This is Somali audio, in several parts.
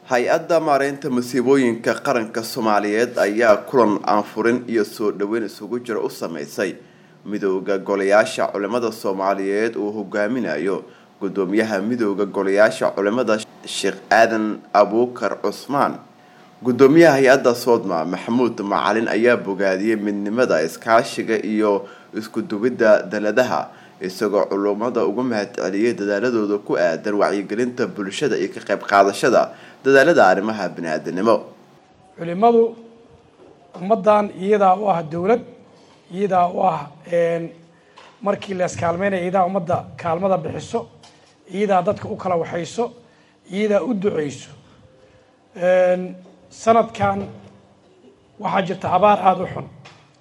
hay-adda maareynta masiibooyinka qaranka soomaaliyeed ayaa kulan aanfurin iyo soo dhoweyn isugu jira u sameysay midooda golayaasha culimada soomaaliyeed uu hogaaminayo gudoomiyaha midooda golayaasha culimada sheekh aadan abuukar cusmaan gudoomiyaha hay-adda soodma maxamuud macalin ayaa bogaadiyey midnimada iskaashiga iyo iskuduwidda daladaha isagoo culummada ugu mahadceliyey dadaaladooda ku aadan wacyigelinta bulshada iyo ka qayb qaadashada dadaalada arrimaha bini-aadanimo culimadu ummaddan iyadaa u ah dowlad iyadaa u ah markii la iskaalmeynaya iyadaa ummadda kaalmada bixiso iyadaa dadka u kala waxayso iyadaa u duceyso sanadkan waxaa jirta abaar aada u xun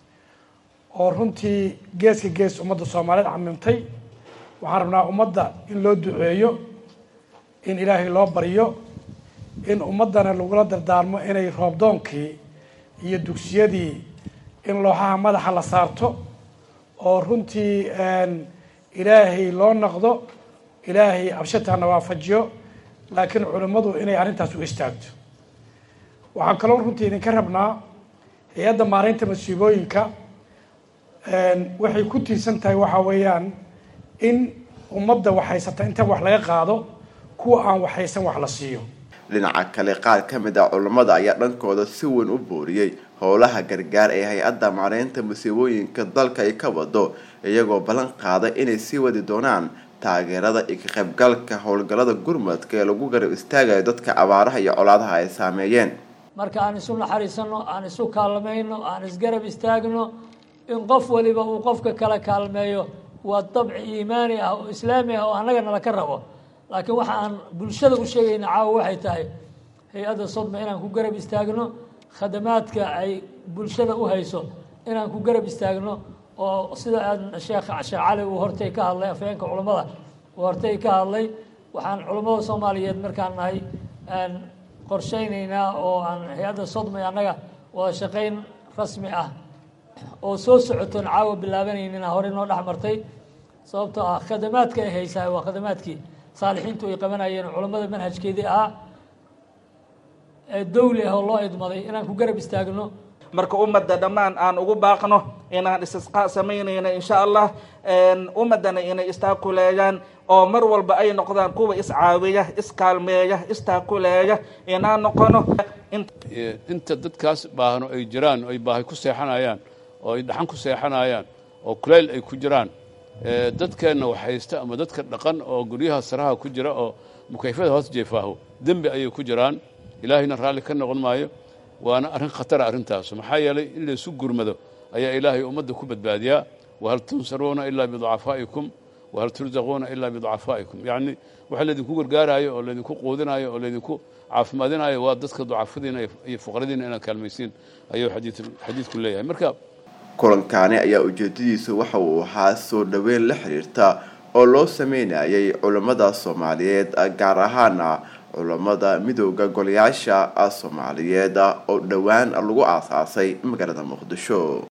oo runtii geeska gees ummadda soomaaliyeed camimtay waxaan rabnaa ummadda in loo duceeyo in ilaahay loo baryo in ummaddana lagula dardaarmo inay roobdoonkii iyo dugsiyadii in looxaha madaxa la saarto oo runtii ilaahay loo naqdo ilaahay abshataana waafajiyo laakiin culimmadu inay arrintaas u istaagto waxaan kaloo runtii idinka rabnaa hay-adda maareynta masiibooyinka waxay ku tiirsan tahay waxaa weeyaan in ummadda waxhaysata inta wax laga qaado kuwa aan waxhaysan wax la siiyo dhinaca kale qaar ka mid ah culammada ayaa dhankooda si weyn u booriyey howlaha gargaar ee hay-adda maareynta masiibooyinka dalka ay ka wado iyagoo ballan qaaday inay sii wadi doonaan taageerada iyo ka qaybgalka howlgallada gurmadka ee lagu garab istaagayo dadka abaaraha iyo colaadaha ay saameeyeen marka aan isu naxariisano aan isu kaalmayno aan isgarab istaagno in qof waliba uu qofka kala kaalmeeyo waa dabci iimaani ah oo islaami ah oo annaga nala ka rabo laakiin waxa aan bulshada u sheegayna caawa waxay tahay hay-adda sodma inaan ku garab istaagno khadamaadka ay bulshada u hayso inaan ku garab istaagno oo sida aad sheekh sheekh cali uu hortay ka hadlay afhayeenka culammada uu hortay ka hadlay waxaan culammada soomaaliyeed markaan nahay aan qorshaynaynaa oo aan hay-adda sodma annaga wada shaqayn rasmi ah oo soo socotoon caawa bilaabanaynin hore noo dhex martay sababtoo ah khadamaadka ay haysaa waa khadamaadkii saalixiintu ay qabanayeen culammada manhajkeedii ahaa ee dawli ah oo loo idmaday inaan ku garab istaagno marka ummadda dhammaan aan ugu baaqno inaan istisqaa samaynayno insha allah ummaddana inay istaakuleeyaan oo mar walba ay noqdaan kuwa iscaawiya iskaalmeeya istaakuleeya inaan noqono inta dadkaas baahno ay jiraan oo ay baahi ku seexanayaan oo ay dhaxan ku seexanayaan oo kulayl ay ku jiraan dadkeenna waxhaysta ama dadka dhaqan oo guryaha saraha ku jira oo mukayfada hoos jeefaaho dembi ayay ku jiraan ilaahayna raalli ka noqon maayo waana arrin khatara arrintaasu maxaa yeelay in laysu gurmado ayaa ilaahay ummadda ku badbaadiyaa wahal tunsaruuna ilaa biducafaa'ikum wahal tursaquuna ilaa biducafaa'ikum yacni waxa laydinku gargaaraayo oo laydinku quudinayo oo laydinku caafimaadinayo waa dadka ducafadiina iyo fuqaradiina inaad kaalmaysiin ayuu xadiidku leeyahay marka kulankaani ayaa ujeedadiisu waxa uu ahaa soo dhoweyn la xiriirta oo loo sameynayay culammada soomaaliyeed gaar ahaana culammada midooda golayaasha soomaaliyeed oo dhowaan lagu aasaasay magaalada muqdisho